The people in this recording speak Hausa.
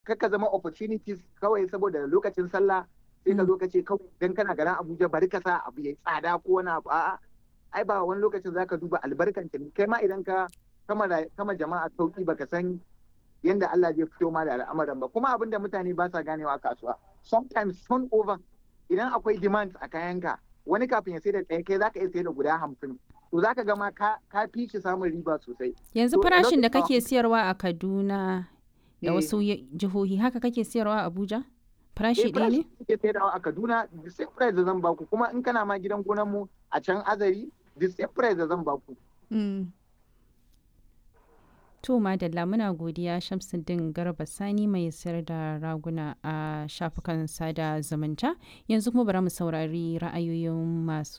kaka zama opportunities kawai saboda lokacin sallah sai ka zo ka ce kawai dan kana garin Abuja bari ka sa abu yayi tsada ko wani abu a'a ai ba wani lokacin zaka duba albarkan kai ma idan ka kama kama jama'a sauki baka san yanda Allah zai fito ma da al'amuran ba kuma abinda mutane ba sa ganewa a kasuwa sometimes turnover idan akwai demand a kayanka wani kafin ya sai da ɗaya kai zaka iya sai da guda hamsin to zaka ga ma ka fi shi samun riba sosai yanzu farashin da kake siyarwa a Kaduna da wasu jihohi haka kake siyarwa a Abuja farashi ɗaya ne kake sayarwa a Kaduna the same price da zan baku kuma in kana ma gidan gonan mu a can Azari the same price da zan baku To Madalla muna godiya Shamsuddin Garba Sani mai sayar da raguna a shafukan sada zumunta yanzu kuma bari mu saurari ra'ayoyin masu